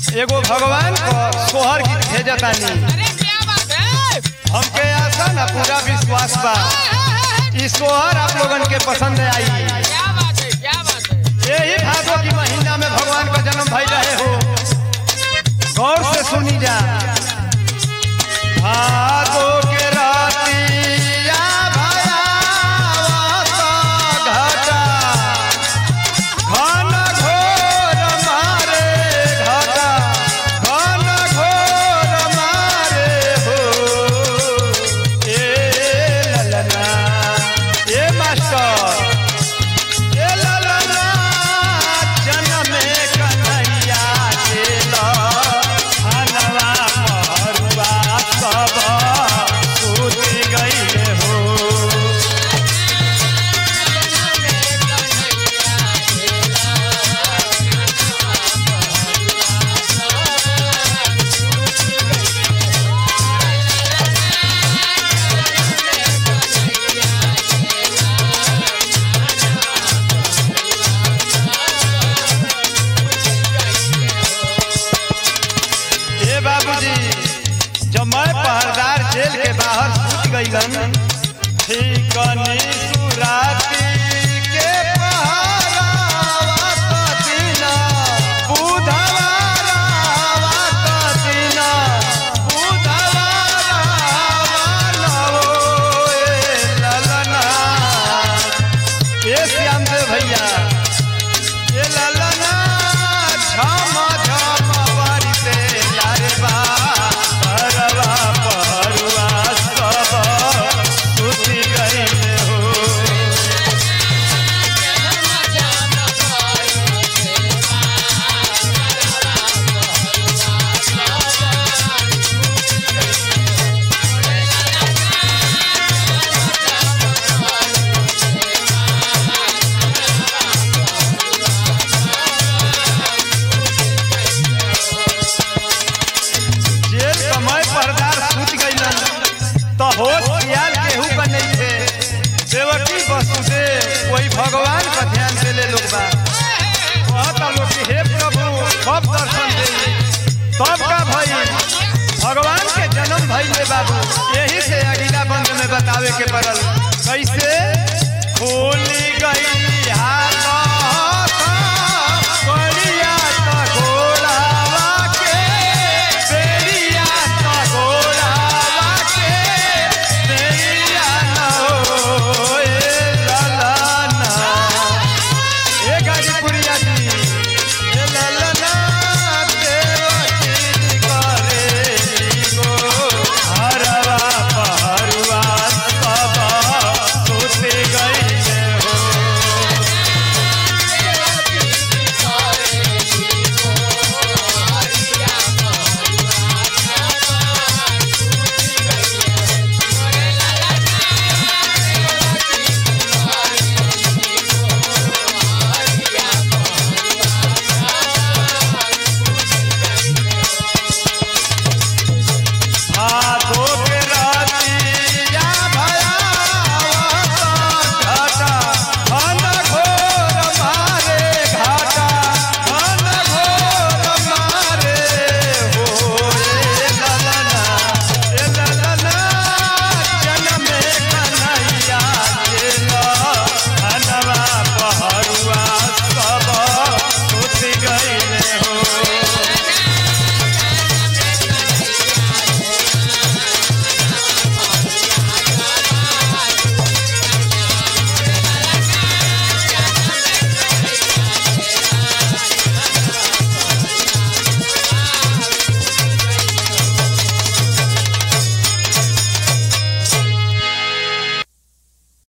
एगो भगवान को सोहर गीत भेजतानी अरे क्या बात है हमके आशा ना पूरा विश्वास बा ई सोहर आप लोगन के पसंद आई क्या बात है क्या बात है यही भादो की महीना में भगवान का जन्म भई रहे हो गौर से सुनी जा भादो के रातिया भयावत घटा घन घोर मारे घटा घन घोर मारे हो ए ललना ए मास्टर ए ललना जनमे कन्हैया केला हनवा मरुआ सब सूति गईले हो ए बाबूजी जब मैं पहरदार जेल के बाहर सूत गईलन ठीकनी सुराती के पहरावा कतिना बुधवारावा कतिना बुधवारावा नवो ए ललना ए श्याम देव भैया ए ललना झम झम बारिते लारे बा परवा परुआ सब सुति गईले हो जेल समय परदार सूत गईलन तो होश ख्याल केहू का नहीं थे देवकी वसुदेव कोई भगवान का ध्यान देले लोग बा कहता लोग कि हे प्रभु कब दर्शन दे तब का भई भगवान के जन्म भई ले बाबू यही से अगला बंद में बतावे के पड़ल कैसे खोली गई